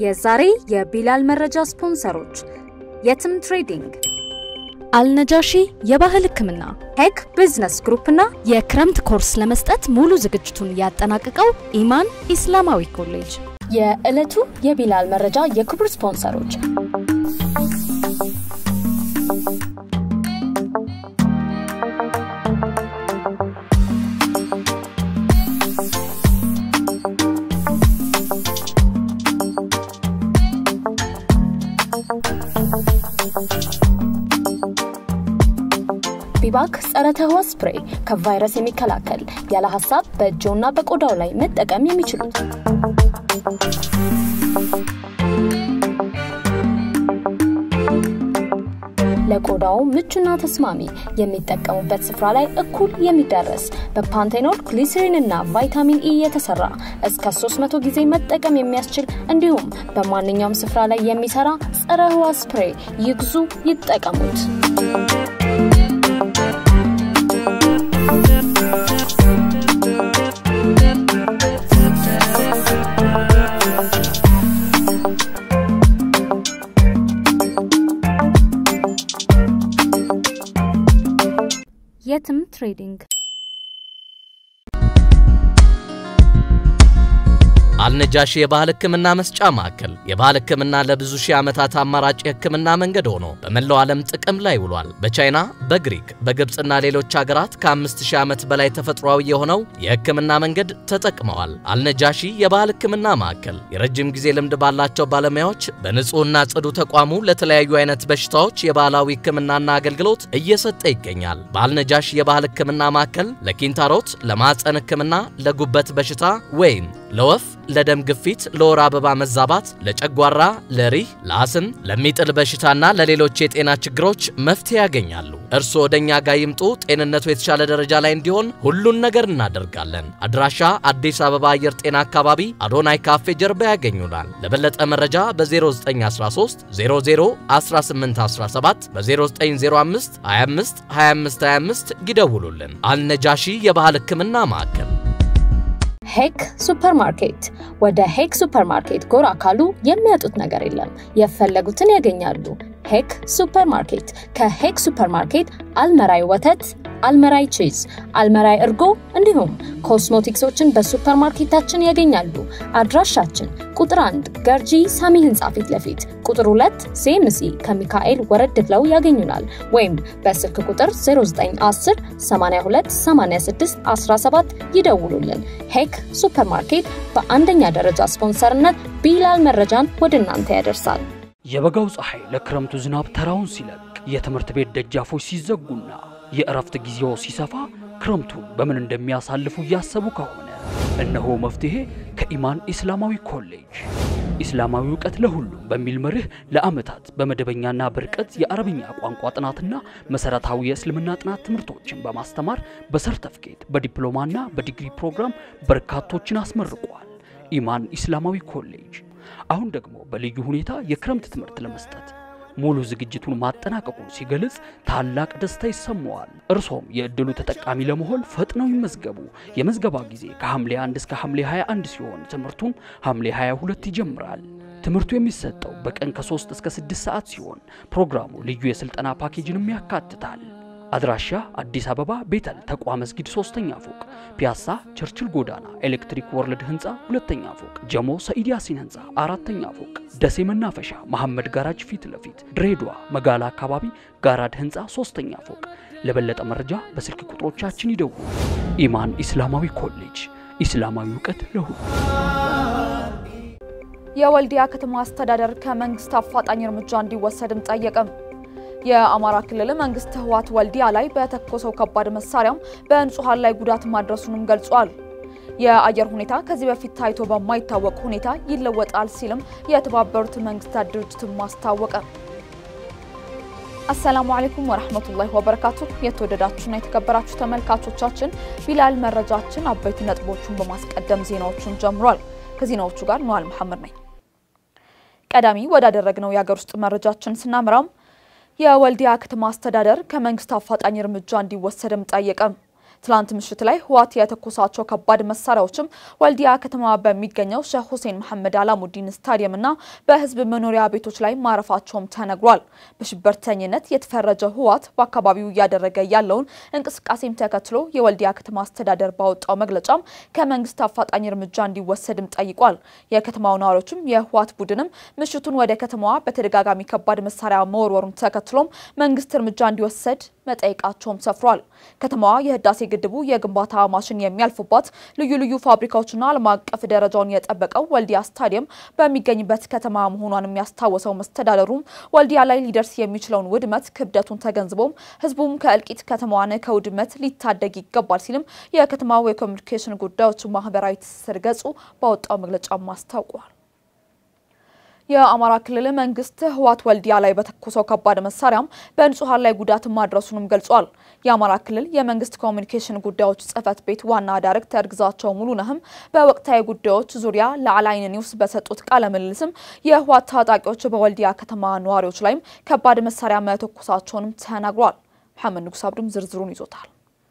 የዛሬ የቢላል መረጃ ስፖንሰሮች የትም ትሬዲንግ፣ አልነጃሺ የባህል ሕክምና፣ ሄክ ቢዝነስ ግሩፕ እና የክረምት ኮርስ ለመስጠት ሙሉ ዝግጅቱን ያጠናቀቀው ኢማን ኢስላማዊ ኮሌጅ። የዕለቱ የቢላል መረጃ የክብር ስፖንሰሮች ቢባክ ጸረ ተህዋስ ስፕሬይ ከቫይረስ የሚከላከል ያለ ሀሳብ በእጅዎና በቆዳው ላይ መጠቀም የሚችሉት ለቆዳው ምቹና ተስማሚ የሚጠቀሙበት ስፍራ ላይ እኩል የሚዳረስ በፓንቴኖል ግሊሰሪን እና ቫይታሚን ኢ የተሰራ እስከ 300 ጊዜ መጠቀም የሚያስችል እንዲሁም በማንኛውም ስፍራ ላይ የሚሰራ ጸረ ህዋስ ስፕሬይ ይግዙ፣ ይጠቀሙት። የትም ትሬዲንግ አልነጃሺ የባህል ሕክምና መስጫ ማዕከል የባህል ሕክምና ለብዙ ሺህ ዓመታት አማራጭ የሕክምና መንገድ ሆኖ በመላው ዓለም ጥቅም ላይ ውሏል። በቻይና፣ በግሪክ፣ በግብፅና ሌሎች ሀገራት ከአምስት ሺህ ዓመት በላይ ተፈጥሯዊ የሆነው የሕክምና መንገድ ተጠቅመዋል። አልነጃሺ የባህል ሕክምና ማዕከል የረጅም ጊዜ ልምድ ባላቸው ባለሙያዎች በንጹሕና ጽዱ ተቋሙ ለተለያዩ አይነት በሽታዎች የባህላዊ ሕክምናና አገልግሎት እየሰጠ ይገኛል። በአልነጃሺ የባህል ሕክምና ማዕከል ለኪንታሮት፣ ለማዕፀን ሕክምና፣ ለጉበት በሽታ ወይም ለወፍ ለደም ግፊት፣ ለወር አበባ መዛባት፣ ለጨጓራ፣ ለሪህ፣ ለአስም፣ ለሚጥል በሽታና ለሌሎች የጤና ችግሮች መፍትሄ ያገኛሉ። እርስዎ ወደኛ ጋር ይምጡ። ጤንነቱ የተሻለ ደረጃ ላይ እንዲሆን ሁሉን ነገር እናደርጋለን። አድራሻ አዲስ አበባ አየር ጤና አካባቢ አዶናይ ካፌ ጀርባ ያገኙናል። ለበለጠ መረጃ በ0913 00 1817 በ0905 25 25 25 ይደውሉልን። አልነጃሺ የባህል ሕክምና ማዕከል ሄክ ሱፐርማርኬት። ወደ ሄክ ሱፐርማርኬት ጎራ ካሉ የሚያጡት ነገር የለም፣ የፈለጉትን ያገኛሉ። ሄክ ሱፐርማርኬት ከሄክ ሱፐርማርኬት አልመራይ ወተት፣ አልመራይ ቺዝ፣ አልመራይ እርጎ እንዲሁም ኮስሞቲክሶችን በሱፐርማርኬታችን ያገኛሉ። አድራሻችን ቁጥር 1 ገርጂ ሳሚ ህንፃ ፊት ለፊት፣ ቁጥር 2 ሴምሲ ከሚካኤል ወረድ ብለው ያገኙናል። ወይም በስልክ ቁጥር 0910 82 86 17 ይደውሉልን። ሄክ ሱፐርማርኬት በአንደኛ ደረጃ ስፖንሰርነት ቢላል መረጃን ወደ እናንተ ያደርሳል። የበጋው ፀሐይ ለክረምቱ ዝናብ ተራውን ሲለቅ የትምህርት ቤት ደጃፎች ሲዘጉና የእረፍት ጊዜው ሲሰፋ ክረምቱን በምን እንደሚያሳልፉ እያሰቡ ከሆነ እነሆ መፍትሄ ከኢማን ኢስላማዊ ኮሌጅ። ኢስላማዊ እውቀት ለሁሉም በሚል መርህ ለዓመታት በመደበኛና በርቀት የአረብኛ ቋንቋ ጥናትና መሰረታዊ የእስልምና ጥናት ትምህርቶችን በማስተማር በሰርተፍኬት በዲፕሎማና በዲግሪ ፕሮግራም በርካቶችን አስመርቋል። ኢማን ኢስላማዊ ኮሌጅ አሁን ደግሞ በልዩ ሁኔታ የክረምት ትምህርት ለመስጠት ሙሉ ዝግጅቱን ማጠናቀቁን ሲገልጽ ታላቅ ደስታ ይሰማዋል። እርሶም የእድሉ ተጠቃሚ ለመሆን ፈጥነው ይመዝገቡ። የመዝገባ ጊዜ ከሐምሌ 1 እስከ ሐምሌ 21 ሲሆን ትምህርቱም ሐምሌ 22 ይጀምራል። ትምህርቱ የሚሰጠው በቀን ከ3 እስከ 6 ሰዓት ሲሆን ፕሮግራሙ ልዩ የስልጠና ፓኬጅንም ያካትታል። አድራሻ አዲስ አበባ ቤተል ተቋ መስጊድ ሶስተኛ ፎቅ፣ ፒያሳ ቸርችል ጎዳና ኤሌክትሪክ ወርልድ ህንፃ ሁለተኛ ፎቅ፣ ጀሞ ሰኢድ ያሲን ህንፃ አራተኛ ፎቅ፣ ደሴ መናፈሻ መሐመድ ጋራጅ ፊት ለፊት፣ ድሬዳዋ መጋላ አካባቢ ጋራድ ህንፃ ሶስተኛ ፎቅ። ለበለጠ መረጃ በስልክ ቁጥሮቻችን ይደውሉ። ኢማን ኢስላማዊ ኮሌጅ ኢስላማዊ እውቀት ለሁሉ። የወልዲያ ከተማ አስተዳደር ከመንግስት አፋጣኝ እርምጃ እንዲወሰድም ጠየቀም። የአማራ ክልል መንግስት ህወሓት ወልዲያ ላይ በተኮሰው ከባድ መሳሪያም በንጹሃን ላይ ጉዳት ማድረሱንም ገልጿል። የአየር ሁኔታ ከዚህ በፊት ታይቶ በማይታወቅ ሁኔታ ይለወጣል ሲልም የተባበሩት መንግስታት ድርጅትም አስታወቀ። አሰላሙ አለይኩም ወራህመቱላሂ ወበረካቱ። የተወደዳችሁና የተከበራችሁ ተመልካቾቻችን ቢላል መረጃችን አበይት ነጥቦቹን በማስቀደም ዜናዎቹን ጀምሯል። ከዜናዎቹ ጋር ነዋል መሐመድ ነኝ። ቀዳሚ ወዳደረግነው የሀገር ውስጥ መረጃችን ስናምራም የወልዲያ ከተማ አስተዳደር ከመንግስት አፋጣኝ እርምጃ እንዲወሰድም ጠየቀ። ትላንት ምሽት ላይ ህወሓት የተኮሳቸው ከባድ መሳሪያዎችም ወልዲያ ከተማ በሚገኘው ሼህ ሁሴን መሐመድ አላሙዲን ስታዲየምና በህዝብ መኖሪያ ቤቶች ላይ ማረፋቸውም ተነግሯል። በሽብርተኝነት የተፈረጀው ህወሓት በአካባቢው እያደረገ ያለውን እንቅስቃሴም ተከትሎ የወልዲያ ከተማ አስተዳደር ባወጣው መግለጫም ከመንግስት አፋጣኝ እርምጃ እንዲወሰድም ጠይቋል። የከተማው ነዋሪዎችም የህወሓት ቡድንም ምሽቱን ወደ ከተማዋ በተደጋጋሚ ከባድ መሳሪያ መወርወሩን ተከትሎም መንግስት እርምጃ እንዲወሰድ መጠየቃቸውም ሰፍሯል። ከተማዋ የህዳሴ ግድቡ የግንባታ ማሽን የሚያልፉባት ልዩ ልዩ ፋብሪካዎችና ዓለም አቀፍ ደረጃውን የጠበቀው ወልዲያ ስታዲየም በሚገኝበት ከተማ መሆኗን የሚያስታወሰው መስተዳደሩም ወልዲያ ላይ ሊደርስ የሚችለውን ውድመት ክብደቱን ተገንዝቦም ህዝቡም ከእልቂት ከተማዋን ከውድመት ሊታደግ ይገባል ሲልም የከተማው የኮሚኒኬሽን ጉዳዮች ማህበራዊ ትስስር ገጹ ባወጣው መግለጫም አስታውቋል። የአማራ ክልል መንግስት ህወሓት ወልዲያ ላይ በተኮሰው ከባድ መሳሪያም በንጹሐን ላይ ጉዳት ማድረሱንም ገልጿል። የአማራ ክልል የመንግስት ኮሚኒኬሽን ጉዳዮች ጽህፈት ቤት ዋና ዳይሬክተር ግዛቸው ሙሉነህም በወቅታዊ ጉዳዮች ዙሪያ ለአላይን ኒውስ በሰጡት ቃለ ምልልስም የህወሓት ታጣቂዎች በወልዲያ ከተማ ነዋሪዎች ላይም ከባድ መሳሪያ መተኮሳቸውንም ተናግሯል። መሐመድ ንጉስ አብዱም ዝርዝሩን ይዞታል።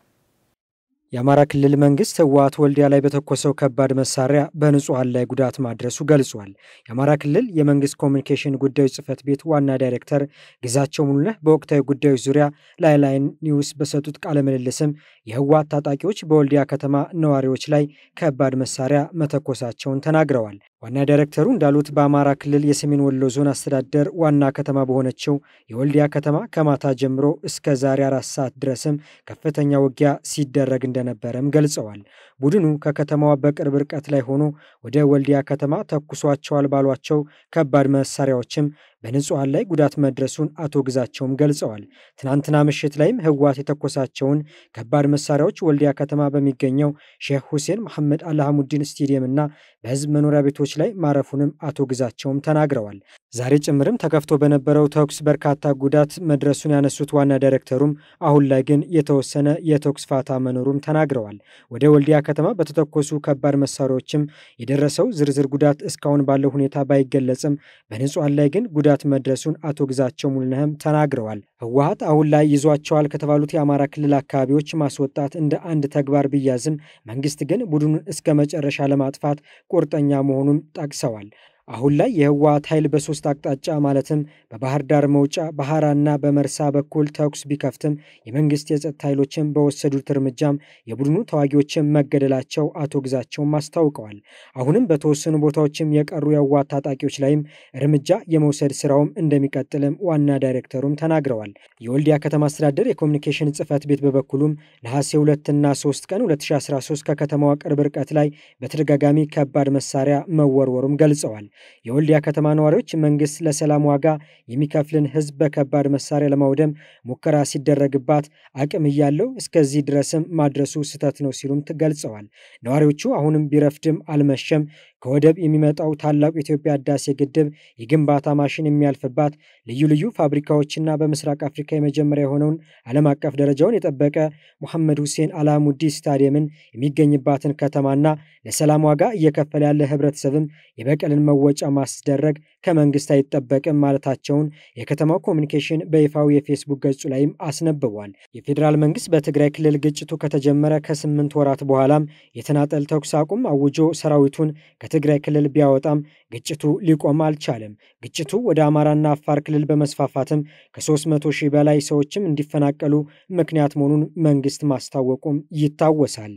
የአማራ ክልል መንግስት ህወሓት ወልዲያ ላይ በተኮሰው ከባድ መሳሪያ በንጹሐን ላይ ጉዳት ማድረሱ ገልጿል። የአማራ ክልል የመንግስት ኮሚኒኬሽን ጉዳዮች ጽህፈት ቤት ዋና ዳይሬክተር ግዛቸው ሙሉነህ በወቅታዊ ጉዳዮች ዙሪያ ለአላይን ኒውስ በሰጡት ቃለ ምልልስም የህወሓት ታጣቂዎች በወልዲያ ከተማ ነዋሪዎች ላይ ከባድ መሳሪያ መተኮሳቸውን ተናግረዋል። ዋና ዳይሬክተሩ እንዳሉት በአማራ ክልል የሰሜን ወሎ ዞን አስተዳደር ዋና ከተማ በሆነችው የወልዲያ ከተማ ከማታ ጀምሮ እስከ ዛሬ አራት ሰዓት ድረስም ከፍተኛ ውጊያ ሲደረግ እንደነበረም ገልጸዋል። ቡድኑ ከከተማዋ በቅርብ ርቀት ላይ ሆኖ ወደ ወልዲያ ከተማ ተኩሷቸዋል ባሏቸው ከባድ መሳሪያዎችም በንጹሐን ላይ ጉዳት መድረሱን አቶ ግዛቸውም ገልጸዋል። ትናንትና ምሽት ላይም ህወሓት የተኮሳቸውን ከባድ መሳሪያዎች ወልዲያ ከተማ በሚገኘው ሼህ ሁሴን መሐመድ አልሃሙዲን ስቴዲየም እና በህዝብ መኖሪያ ቤቶች ላይ ማረፉንም አቶ ግዛቸውም ተናግረዋል። ዛሬ ጭምርም ተከፍቶ በነበረው ተኩስ በርካታ ጉዳት መድረሱን ያነሱት ዋና ዳይሬክተሩም አሁን ላይ ግን የተወሰነ የተኩስ ፋታ መኖሩም ተናግረዋል። ወደ ወልዲያ ከተማ በተተኮሱ ከባድ መሳሪያዎችም የደረሰው ዝርዝር ጉዳት እስካሁን ባለው ሁኔታ ባይገለጽም በንጹሐን ላይ ግን ጉዳት መድረሱን አቶ ግዛቸው ሙሉነህም ተናግረዋል። ህወሓት አሁን ላይ ይዟቸዋል ከተባሉት የአማራ ክልል አካባቢዎች ማስወጣት እንደ አንድ ተግባር ቢያዝም መንግስት ግን ቡድኑን እስከ መጨረሻ ለማጥፋት ቁርጠኛ መሆኑን ጠቅሰዋል። አሁን ላይ የህወሓት ኃይል በሶስት አቅጣጫ ማለትም በባህር ዳር መውጫ፣ በሐራና በመርሳ በኩል ተኩስ ቢከፍትም የመንግስት የጸጥታ ኃይሎችን በወሰዱት እርምጃም የቡድኑ ተዋጊዎችን መገደላቸው አቶ ግዛቸውም አስታውቀዋል። አሁንም በተወሰኑ ቦታዎችም የቀሩ የህወሓት ታጣቂዎች ላይም እርምጃ የመውሰድ ስራውም እንደሚቀጥልም ዋና ዳይሬክተሩም ተናግረዋል። የወልዲያ ከተማ አስተዳደር የኮሚኒኬሽን ጽህፈት ቤት በበኩሉም ነሐሴ 2ና 3 ቀን 2013 ከከተማዋ ቅርብ ርቀት ላይ በተደጋጋሚ ከባድ መሳሪያ መወርወሩም ገልጸዋል። የወልዲያ ከተማ ነዋሪዎች መንግስት ለሰላም ዋጋ የሚከፍልን ህዝብ በከባድ መሳሪያ ለማውደም ሙከራ ሲደረግባት አቅም እያለው እስከዚህ ድረስም ማድረሱ ስህተት ነው ሲሉም ገልጸዋል። ነዋሪዎቹ አሁንም ቢረፍድም አልመሸም ከወደብ የሚመጣው ታላቁ የኢትዮጵያ ህዳሴ ግድብ የግንባታ ማሽን የሚያልፍባት ልዩ ልዩ ፋብሪካዎችና በምስራቅ አፍሪካ የመጀመሪያ የሆነውን ዓለም አቀፍ ደረጃውን የጠበቀ ሙሐመድ ሁሴን አላሙዲ ስታዲየምን የሚገኝባትን ከተማና ለሰላም ዋጋ እየከፈለ ያለ ህብረተሰብም የበቀልን መወጫ ማስደረግ ከመንግስት አይጠበቅም ማለታቸውን የከተማው ኮሚኒኬሽን በይፋዊ የፌስቡክ ገጹ ላይም አስነብቧል። የፌዴራል መንግስት በትግራይ ክልል ግጭቱ ከተጀመረ ከስምንት ወራት በኋላም የተናጠል ተኩስ አቁም አውጆ ሰራዊቱን ከትግራይ ክልል ቢያወጣም ግጭቱ ሊቆም አልቻለም። ግጭቱ ወደ አማራና አፋር ክልል በመስፋፋትም ከ300 ሺህ በላይ ሰዎችም እንዲፈናቀሉ ምክንያት መሆኑን መንግስት ማስታወቁም ይታወሳል።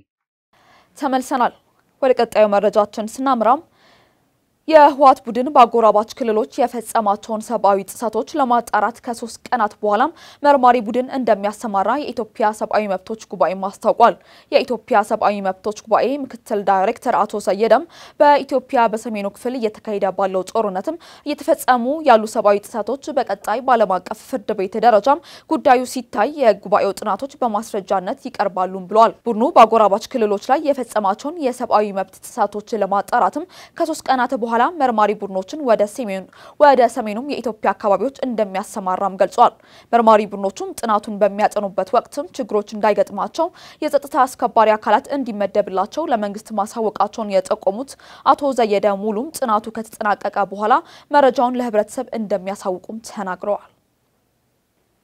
ተመልሰናል። ወደ ቀጣዩ መረጃችን ስናምራም የህወሓት ቡድን በአጎራባች ክልሎች የፈጸማቸውን ሰብአዊ ጥሰቶች ለማጣራት ከሶስት ቀናት በኋላም መርማሪ ቡድን እንደሚያሰማራ የኢትዮጵያ ሰብአዊ መብቶች ጉባኤ አስታውቋል። የኢትዮጵያ ሰብአዊ መብቶች ጉባኤ ምክትል ዳይሬክተር አቶ ሰየደም በኢትዮጵያ በሰሜኑ ክፍል እየተካሄደ ባለው ጦርነትም እየተፈጸሙ ያሉ ሰብአዊ ጥሰቶች በቀጣይ በዓለም አቀፍ ፍርድ ቤት ደረጃም ጉዳዩ ሲታይ የጉባኤው ጥናቶች በማስረጃነት ይቀርባሉም ብለዋል። ቡድኑ በአጎራባች ክልሎች ላይ የፈጸማቸውን የሰብአዊ መብት ጥሰቶች ለማጣራትም ከሶስት ቀናት በኋላ በኋላ መርማሪ ቡድኖችን ወደ ሰሜኑ ወደ ሰሜኑም የኢትዮጵያ አካባቢዎች እንደሚያሰማራም ገልጿል። መርማሪ ቡድኖቹም ጥናቱን በሚያጠኑበት ወቅትም ችግሮች እንዳይገጥማቸው የጸጥታ አስከባሪ አካላት እንዲመደብላቸው ለመንግስት ማሳወቃቸውን የጠቆሙት አቶ ዘየደ ሙሉም ጥናቱ ከተጠናቀቀ በኋላ መረጃውን ለህብረተሰብ እንደሚያሳውቁም ተናግረዋል።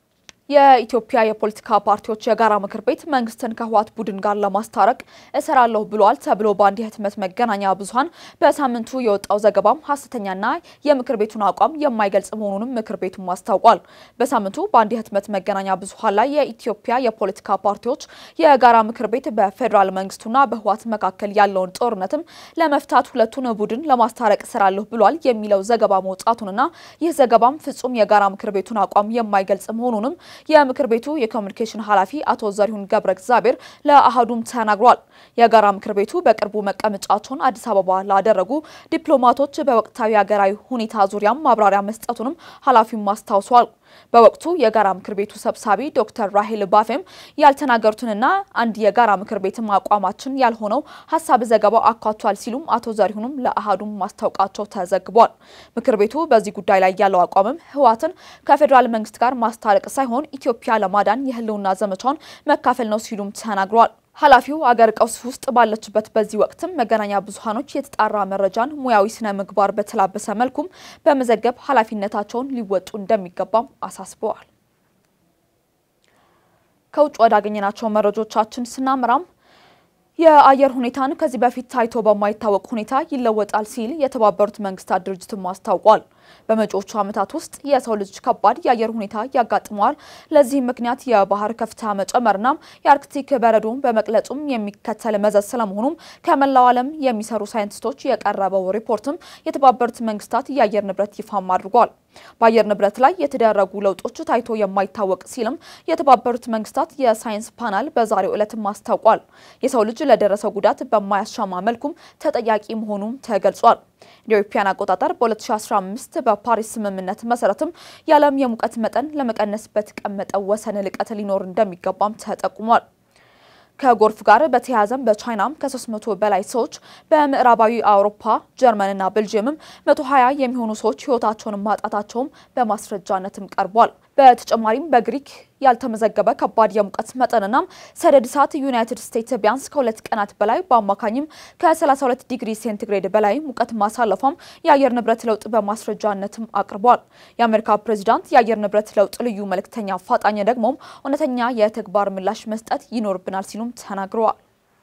የኢትዮጵያ የፖለቲካ ፓርቲዎች የጋራ ምክር ቤት መንግስትን ከህወሓት ቡድን ጋር ለማስታረቅ እሰራለሁ ብሏል ተብሎ በአንድ የህትመት መገናኛ ብዙኃን በሳምንቱ የወጣው ዘገባም ሀሰተኛና የምክር ቤቱን አቋም የማይገልጽ መሆኑንም ምክር ቤቱም አስታውቋል። በሳምንቱ በአንድ የህትመት መገናኛ ብዙኃን ላይ የኢትዮጵያ የፖለቲካ ፓርቲዎች የጋራ ምክር ቤት በፌዴራል መንግስቱና በህወሓት መካከል ያለውን ጦርነትም ለመፍታት ሁለቱን ቡድን ለማስታረቅ እሰራለሁ ብሏል የሚለው ዘገባ መውጣቱንና ይህ ዘገባም ፍጹም የጋራ ምክር ቤቱን አቋም የማይገልጽ መሆኑንም የምክር ቤቱ የኮሚኒኬሽን ኃላፊ አቶ ዘሪሁን ገብረ እግዚአብሔር ለአህዱም ተናግሯል። የጋራ ምክር ቤቱ በቅርቡ መቀመጫቸውን አዲስ አበባ ላደረጉ ዲፕሎማቶች በወቅታዊ ሀገራዊ ሁኔታ ዙሪያም ማብራሪያ መስጠቱንም ኃላፊውም አስታውሷል። በወቅቱ የጋራ ምክር ቤቱ ሰብሳቢ ዶክተር ራሄል ባፌም ያልተናገሩትንና አንድ የጋራ ምክር ቤትም አቋማችን ያልሆነው ሀሳብ ዘገባው አካቷል ሲሉም አቶ ዘሪሁንም ለአሃዱም ማስታወቃቸው ተዘግቧል። ምክር ቤቱ በዚህ ጉዳይ ላይ ያለው አቋምም ህወሓትን ከፌዴራል መንግስት ጋር ማስታረቅ ሳይሆን ኢትዮጵያ ለማዳን የህልውና ዘመቻውን መካፈል ነው ሲሉም ተናግረዋል። ኃላፊው አገር ቀውስ ውስጥ ባለችበት በዚህ ወቅትም መገናኛ ብዙኃኖች የተጣራ መረጃን ሙያዊ ስነ ምግባር በተላበሰ መልኩም በመዘገብ ኃላፊነታቸውን ሊወጡ እንደሚገባም አሳስበዋል። ከውጭ ወዳገኘናቸው መረጃዎቻችን ስናምራም የአየር ሁኔታን ከዚህ በፊት ታይቶ በማይታወቅ ሁኔታ ይለወጣል ሲል የተባበሩት መንግስታት ድርጅትም አስታውቋል። በመጪዎቹ ዓመታት ውስጥ የሰው ልጅ ከባድ የአየር ሁኔታ ያጋጥመዋል። ለዚህም ምክንያት የባህር ከፍታ መጨመርና የአርክቲክ በረዶን በመቅለጹም የሚከተል መዘዝ ስለመሆኑም ከመላው ዓለም የሚሰሩ ሳይንቲስቶች የቀረበው ሪፖርትም የተባበሩት መንግስታት የአየር ንብረት ይፋም አድርጓል። በአየር ንብረት ላይ የተደረጉ ለውጦች ታይቶ የማይታወቅ ሲልም የተባበሩት መንግስታት የሳይንስ ፓናል በዛሬው ዕለትም አስታውቋል። የሰው ልጅ ለደረሰው ጉዳት በማያሻማ መልኩም ተጠያቂ መሆኑም ተገልጿል። እንደ ኢትዮጵያን አቆጣጠር በ2015 በፓሪስ ስምምነት መሰረትም የዓለም የሙቀት መጠን ለመቀነስ በተቀመጠው ወሰን ልቀት ሊኖር እንደሚገባም ተጠቁሟል። ከጎርፍ ጋር በተያያዘም በቻይናም ከ300 በላይ ሰዎች በምዕራባዊ አውሮፓ ጀርመንና ቤልጅየምም 120 የሚሆኑ ሰዎች ህይወታቸውን ማጣታቸውም በማስረጃነትም ቀርቧል። በተጨማሪም በግሪክ ያልተመዘገበ ከባድ የሙቀት መጠንና ሰደድ እሳት ዩናይትድ ስቴትስ ቢያንስ ከሁለት ቀናት በላይ በአማካኝም ከ32 ዲግሪ ሴንቲግሬድ በላይ ሙቀት ማሳለፏም የአየር ንብረት ለውጥ በማስረጃነትም አቅርቧል። የአሜሪካ ፕሬዚዳንት የአየር ንብረት ለውጥ ልዩ መልእክተኛ አፋጣኝ ደግሞም እውነተኛ የተግባር ምላሽ መስጠት ይኖርብናል ሲሉም ተናግረዋል።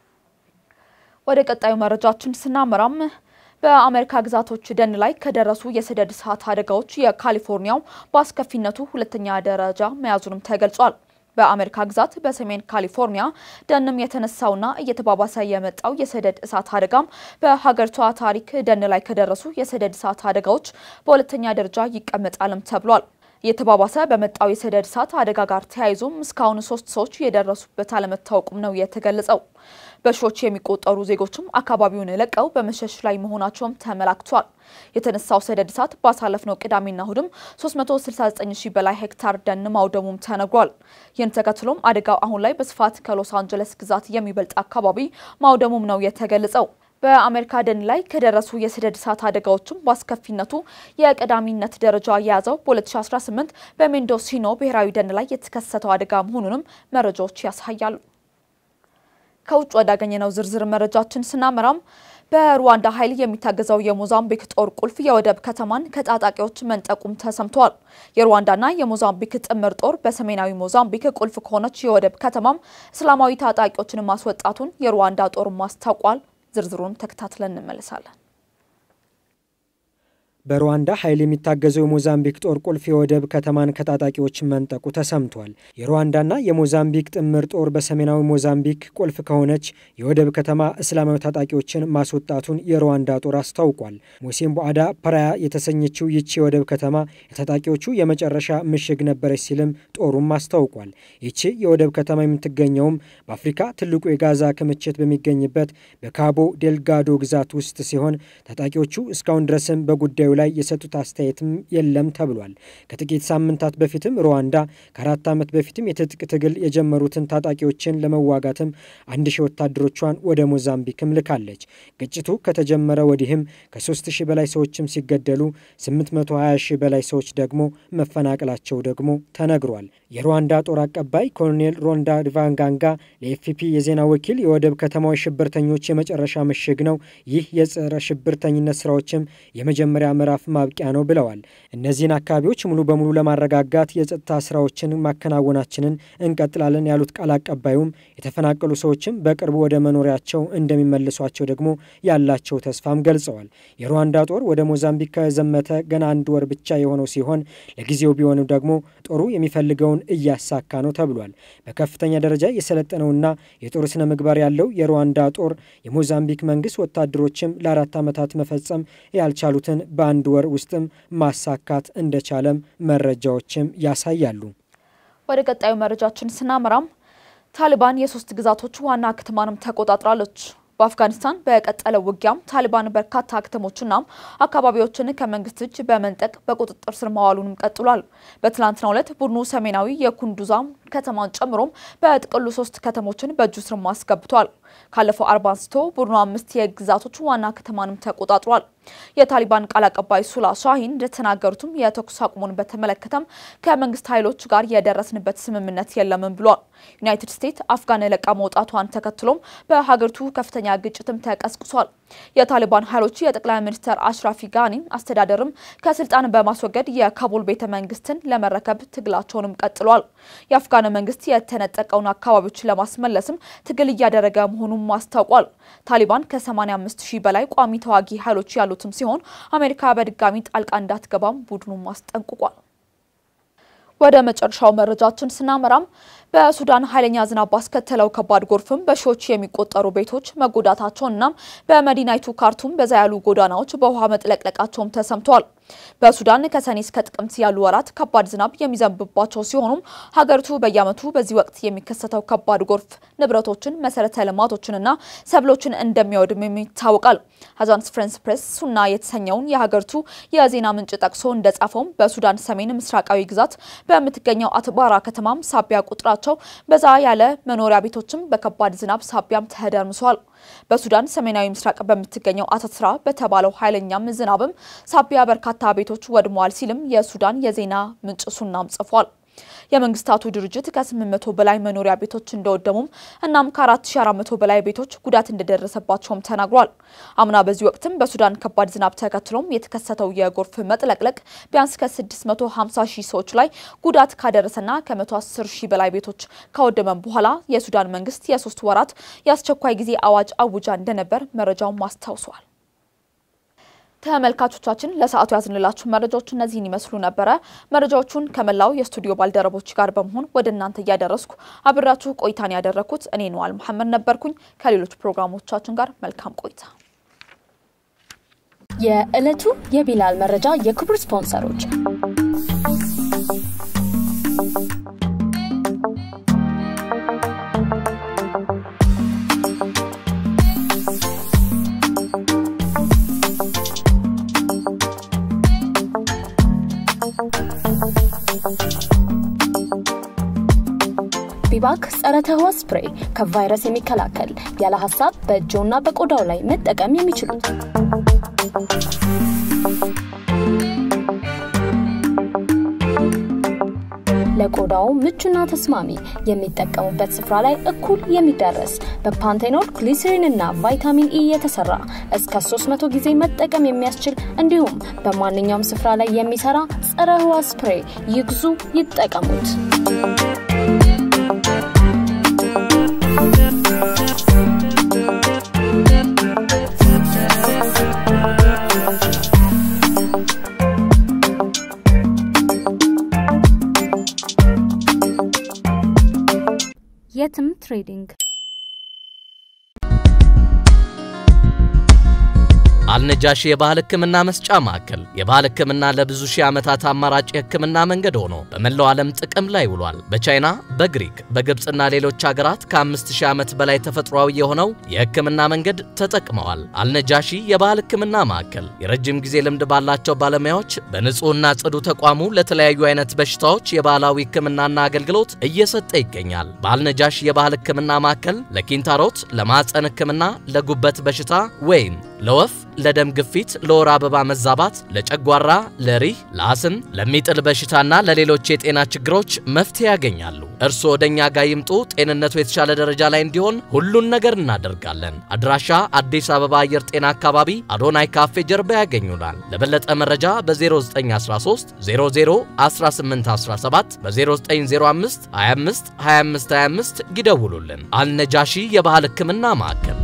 ወደ ቀጣዩ መረጃችን ስናመራም በአሜሪካ ግዛቶች ደን ላይ ከደረሱ የሰደድ እሳት አደጋዎች የካሊፎርኒያው በአስከፊነቱ ሁለተኛ ደረጃ መያዙንም ተገልጿል። በአሜሪካ ግዛት በሰሜን ካሊፎርኒያ ደንም የተነሳውና እየተባባሰ የመጣው የሰደድ እሳት አደጋም በሀገሪቷ ታሪክ ደን ላይ ከደረሱ የሰደድ እሳት አደጋዎች በሁለተኛ ደረጃ ይቀመጣልም ተብሏል። እየተባባሰ በመጣው የሰደድ እሳት አደጋ ጋር ተያይዞም እስካሁን ሶስት ሰዎች የደረሱበት አለመታወቁም ነው የተገለጸው። በሺዎች የሚቆጠሩ ዜጎችም አካባቢውን ለቀው በመሸሽ ላይ መሆናቸውም ተመላክቷል። የተነሳው ሰደድ እሳት ባሳለፍነው ቅዳሜና እሁድም 369 ሺህ በላይ ሄክታር ደን ማውደሙም ተነግሯል። ይህን ተከትሎም አደጋው አሁን ላይ በስፋት ከሎስ አንጀለስ ግዛት የሚበልጥ አካባቢ ማውደሙም ነው የተገለጸው። በአሜሪካ ደን ላይ ከደረሱ የሰደድ እሳት አደጋዎችም በአስከፊነቱ የቀዳሚነት ደረጃ የያዘው በ2018 በሜንዶሲኖ ብሔራዊ ደን ላይ የተከሰተው አደጋ መሆኑንም መረጃዎች ያሳያሉ። ከውጭ ወዳገኘነው ዝርዝር መረጃችን ስናመራም በሩዋንዳ ኃይል የሚታገዘው የሞዛምቢክ ጦር ቁልፍ የወደብ ከተማን ከታጣቂዎች መንጠቁም ተሰምቷል። የሩዋንዳና የሞዛምቢክ ጥምር ጦር በሰሜናዊ ሞዛምቢክ ቁልፍ ከሆነች የወደብ ከተማም እስላማዊ ታጣቂዎችን ማስወጣቱን የሩዋንዳ ጦርም አስታውቋል። ዝርዝሩን ተከታትለን እንመለሳለን። በሩዋንዳ ኃይል የሚታገዘው የሞዛምቢክ ጦር ቁልፍ የወደብ ከተማን ከታጣቂዎች መንጠቁ ተሰምቷል። የሩዋንዳና የሞዛምቢክ ጥምር ጦር በሰሜናዊ ሞዛምቢክ ቁልፍ ከሆነች የወደብ ከተማ እስላማዊ ታጣቂዎችን ማስወጣቱን የሩዋንዳ ጦር አስታውቋል። ሞሴምቦአዳ ፐራያ የተሰኘችው ይቺ የወደብ ከተማ የታጣቂዎቹ የመጨረሻ ምሽግ ነበረች ሲልም ጦሩም አስታውቋል። ይቺ የወደብ ከተማ የምትገኘውም በአፍሪካ ትልቁ የጋዛ ክምችት በሚገኝበት በካቦ ዴልጋዶ ግዛት ውስጥ ሲሆን ታጣቂዎቹ እስካሁን ድረስም በጉዳዩ ላይ የሰጡት አስተያየትም የለም ተብሏል። ከጥቂት ሳምንታት በፊትም ሩዋንዳ ከአራት ዓመት በፊትም የትጥቅ ትግል የጀመሩትን ታጣቂዎችን ለመዋጋትም አንድ ሺህ ወታደሮቿን ወደ ሞዛምቢክም ልካለች። ግጭቱ ከተጀመረ ወዲህም ከ3 ሺህ በላይ ሰዎችም ሲገደሉ 820 ሺህ በላይ ሰዎች ደግሞ መፈናቀላቸው ደግሞ ተነግሯል። የሩዋንዳ ጦር አቀባይ ኮሎኔል ሮንዳ ዲቫንጋንጋ ለኤፍፒ የዜና ወኪል የወደብ ከተማው የሽብርተኞች የመጨረሻ ምሽግ ነው። ይህ የጸረ ሽብርተኝነት ስራዎችም የመጀመሪያ ምዕራፍ ምዕራፍ ማብቂያ ነው ብለዋል። እነዚህን አካባቢዎች ሙሉ በሙሉ ለማረጋጋት የጸጥታ ስራዎችን ማከናወናችንን እንቀጥላለን ያሉት ቃል አቀባዩም የተፈናቀሉ ሰዎችም በቅርቡ ወደ መኖሪያቸው እንደሚመልሷቸው ደግሞ ያላቸው ተስፋም ገልጸዋል። የሩዋንዳ ጦር ወደ ሞዛምቢክ ከዘመተ ገና አንድ ወር ብቻ የሆነው ሲሆን ለጊዜው ቢሆንም ደግሞ ጦሩ የሚፈልገውን እያሳካ ነው ተብሏል። በከፍተኛ ደረጃ የሰለጠነውና የጦር ስነ ምግባር ያለው የሩዋንዳ ጦር የሞዛምቢክ መንግስት ወታደሮችም ለአራት ዓመታት መፈጸም ያልቻሉትን በአንድ ወር ውስጥም ማሳካት እንደቻለም መረጃዎችም ያሳያሉ። ወደ ቀጣዩ መረጃችን ስናመራም ታሊባን የሶስት ግዛቶች ዋና ከተማንም ተቆጣጥራለች። በአፍጋኒስታን በቀጠለው ውጊያም ታሊባን በርካታ ከተሞችና አካባቢዎችን ከመንግስት እጅ በመንጠቅ በቁጥጥር ስር መዋሉንም ቀጥሏል። በትላንትናው ዕለት ቡድኑ ሰሜናዊ የኩንዱዛ ከተማን ጨምሮም በጥቅሉ ሶስት ከተሞችን በእጁ ስር አስገብቷል። ካለፈው አርባ አንስቶ ቡድኑ አምስት የግዛቶች ዋና ከተማንም ተቆጣጥሯል። የታሊባን ቃል አቀባይ ሱላ ሻሂን እንደተናገሩትም የተኩስ አቁሙን በተመለከተም ከመንግስት ኃይሎች ጋር የደረስንበት ስምምነት የለምን ብሏል። ዩናይትድ ስቴትስ አፍጋን ለቃ መውጣቷን ተከትሎም በሀገሪቱ ከፍተኛ ግጭትም ተቀስቅሷል። የታሊባን ኃይሎች የጠቅላይ ሚኒስትር አሽራፊ ጋኒ አስተዳደርም ከስልጣን በማስወገድ የካቡል ቤተ መንግስትን ለመረከብ ትግላቸውንም ቀጥሏል። የአፍጋን መንግስት የተነጠቀውን አካባቢዎች ለማስመለስም ትግል እያደረገ መሆኑን አስታውቋል። ታሊባን ከ85 ሺህ በላይ ቋሚ ተዋጊ ኃይሎች ያሉትም ሲሆን አሜሪካ በድጋሚ ጣልቃ እንዳትገባም ቡድኑም አስጠንቅቋል። ወደ መጨረሻው መረጃችን ስናመራም በሱዳን ኃይለኛ ዝናብ ባስከተለው ከባድ ጎርፍም በሺዎች የሚቆጠሩ ቤቶች መጎዳታቸውንና በመዲናይቱ ካርቱም በዛ ያሉ ጎዳናዎች በውሃ መጥለቅለቃቸውም ተሰምተዋል። በሱዳን ከሰኔ እስከ ጥቅምት ያሉ ወራት ከባድ ዝናብ የሚዘንብባቸው ሲሆኑም ሀገሪቱ በየዓመቱ በዚህ ወቅት የሚከሰተው ከባድ ጎርፍ ንብረቶችን፣ መሰረተ ልማቶችንና ሰብሎችን እንደሚያወድም ይታወቃል። አጃንስ ፍራንስ ፕሬስ ሱና የተሰኘውን የሀገሪቱ የዜና ምንጭ ጠቅሶ እንደጻፈውም በሱዳን ሰሜን ምስራቃዊ ግዛት በምትገኘው አትባራ ከተማም ሳቢያ ቁጥራቸው በዛ ያለ መኖሪያ ቤቶችም በከባድ ዝናብ ሳቢያም ተደርምሷል። በሱዳን ሰሜናዊ ምስራቅ በምትገኘው አተትራ በተባለው ኃይለኛም ዝናብም ሳቢያ በርካታ ቤቶች ወድመዋል ሲልም የሱዳን የዜና ምንጭ ሱናም ጽፏል። የመንግስታቱ ድርጅት ከ800 በላይ መኖሪያ ቤቶች እንደወደሙም እናም ከ4400 በላይ ቤቶች ጉዳት እንደደረሰባቸውም ተናግሯል። አምና በዚህ ወቅትም በሱዳን ከባድ ዝናብ ተከትሎም የተከሰተው የጎርፍ መጥለቅለቅ ቢያንስ ከ650 ሺህ ሰዎች ላይ ጉዳት ካደረሰና ከ110 ሺህ በላይ ቤቶች ካወደመም በኋላ የሱዳን መንግስት የሶስት ወራት የአስቸኳይ ጊዜ አዋጅ አውጃ እንደነበር መረጃውን አስታውሷል። ተመልካቾቻችን ለሰዓቱ ያዝንላችሁ መረጃዎች እነዚህን ይመስሉ ነበረ። መረጃዎቹን ከመላው የስቱዲዮ ባልደረቦች ጋር በመሆን ወደ እናንተ እያደረስኩ አብራችሁ ቆይታን ያደረኩት እኔ ነዋል መሐመድ ነበርኩኝ። ከሌሎች ፕሮግራሞቻችን ጋር መልካም ቆይታ። የዕለቱ የቢላል መረጃ የክቡር ስፖንሰሮች ቢባክ ጸረ ተህዋስ ስፕሬይ ከቫይረስ የሚከላከል ያለ ሀሳብ በእጅዎና በቆዳው ላይ መጠቀም የሚችሉት ለቆዳው ምቹና ተስማሚ የሚጠቀሙበት ስፍራ ላይ እኩል የሚደረስ በፓንቴኖል ግሊሰሪን እና ቫይታሚን ኢ የተሰራ እስከ 300 ጊዜ መጠቀም የሚያስችል እንዲሁም በማንኛውም ስፍራ ላይ የሚሰራ ጸረ ህዋስ ስፕሬይ ይግዙ፣ ይጠቀሙት። የትም ትሬዲንግ አልነጃሺ የባህል ሕክምና መስጫ ማዕከል የባህል ሕክምና ለብዙ ሺህ ዓመታት አማራጭ የሕክምና መንገድ ሆኖ በመላው ዓለም ጥቅም ላይ ውሏል። በቻይና፣ በግሪክ፣ በግብፅና ሌሎች ሀገራት ከአምስት ሺህ ዓመት በላይ ተፈጥሯዊ የሆነው የሕክምና መንገድ ተጠቅመዋል። አልነጃሺ የባህል ሕክምና ማዕከል የረጅም ጊዜ ልምድ ባላቸው ባለሙያዎች በንጹህና ጽዱ ተቋሙ ለተለያዩ አይነት በሽታዎች የባህላዊ ሕክምናና አገልግሎት እየሰጠ ይገኛል። በአልነጃሺ የባህል ሕክምና ማዕከል ለኪንታሮት፣ ለማዕፀን ሕክምና፣ ለጉበት በሽታ ወይም ለወፍ፣ ለደም ግፊት፣ ለወር አበባ መዛባት፣ ለጨጓራ፣ ለሪህ፣ ለአስም፣ ለሚጥል በሽታና ለሌሎች የጤና ችግሮች መፍትሄ ያገኛሉ። እርስዎ ወደ እኛ ጋር ይምጡ። ጤንነቱ የተሻለ ደረጃ ላይ እንዲሆን ሁሉን ነገር እናደርጋለን። አድራሻ አዲስ አበባ አየር ጤና አካባቢ አዶናይ ካፌ ጀርባ ያገኙናል። ለበለጠ መረጃ በ0913 00 1817 በ0905 25 25 25 ይደውሉልን። አልነጃሺ የባህል ሕክምና ማዕከል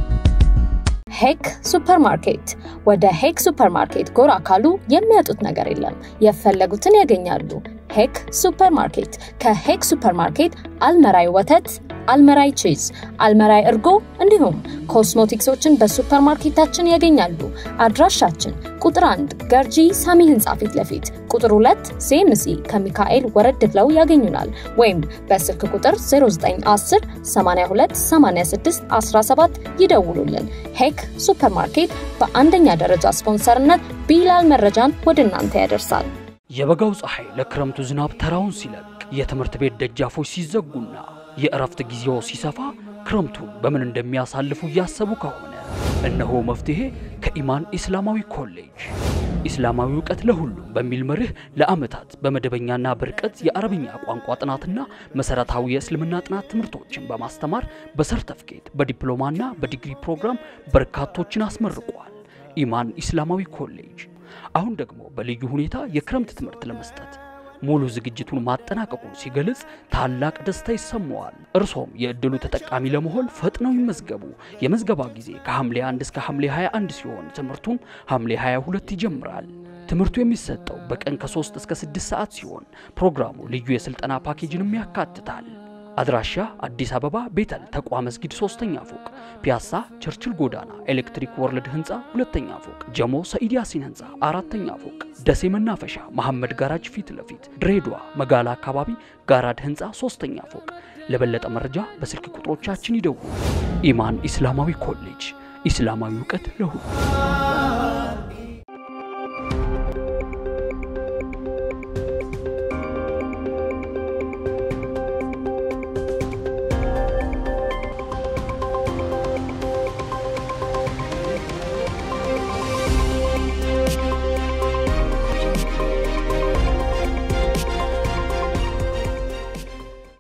ሄክ ሱፐርማርኬት። ወደ ሄክ ሱፐርማርኬት ጎራ ካሉ የሚያጡት ነገር የለም። የፈለጉትን ያገኛሉ። ሄክ ሱፐርማርኬት። ከሄክ ሱፐርማርኬት አልመራይ ወተት፣ አልመራይ ቺዝ፣ አልመራይ እርጎ እንዲሁም ኮስሞቲክሶችን በሱፐርማርኬታችን ያገኛሉ። አድራሻችን ቁጥር 1 ገርጂ ሳሚ ህንፃ ፊት ለፊት፣ ቁጥር 2 ሴምሲ ከሚካኤል ወረድ ብለው ያገኙናል። ወይም በስልክ ቁጥር 0910 82 86 17 ይደውሉልን። ሄክ ሱፐርማርኬት በአንደኛ ደረጃ ስፖንሰርነት ቢላል መረጃን ወደ እናንተ ያደርሳል። የበጋው ፀሐይ ለክረምቱ ዝናብ ተራውን ሲለቅ የትምህርት ቤት ደጃፎች ሲዘጉና የእረፍት ጊዜው ሲሰፋ ክረምቱን በምን እንደሚያሳልፉ እያሰቡ ከሆነ እነሆ መፍትሄ ከኢማን ኢስላማዊ ኮሌጅ። ኢስላማዊ እውቀት ለሁሉም በሚል መርህ ለዓመታት በመደበኛና በርቀት የአረብኛ ቋንቋ ጥናትና መሰረታዊ የእስልምና ጥናት ትምህርቶችን በማስተማር በሰርተፍኬት በዲፕሎማና በዲግሪ ፕሮግራም በርካቶችን አስመርቋል። ኢማን ኢስላማዊ ኮሌጅ አሁን ደግሞ በልዩ ሁኔታ የክረምት ትምህርት ለመስጠት ሙሉ ዝግጅቱን ማጠናቀቁን ሲገልጽ ታላቅ ደስታ ይሰማዋል። እርሶም የእድሉ ተጠቃሚ ለመሆን ፈጥነው ይመዝገቡ። የመዝገባ ጊዜ ከሐምሌ 1 እስከ ሐምሌ 21 ሲሆን ትምህርቱም ሐምሌ 22 ይጀምራል። ትምህርቱ የሚሰጠው በቀን ከ3 እስከ 6 ሰዓት ሲሆን ፕሮግራሙ ልዩ የስልጠና ፓኬጅንም ያካትታል። አድራሻ አዲስ አበባ ቤተል ተቋ መስጊድ ሶስተኛ ፎቅ፣ ፒያሳ ቸርችል ጎዳና ኤሌክትሪክ ወርልድ ህንፃ ሁለተኛ ፎቅ፣ ጀሞ ሰኢድ ያሲን ህንፃ አራተኛ ፎቅ፣ ደሴ መናፈሻ መሐመድ ጋራጅ ፊት ለፊት፣ ድሬዳዋ መጋላ አካባቢ ጋራድ ህንፃ ሶስተኛ ፎቅ። ለበለጠ መረጃ በስልክ ቁጥሮቻችን ይደውሉ። ኢማን ኢስላማዊ ኮሌጅ ኢስላማዊ እውቀት ለሁሉ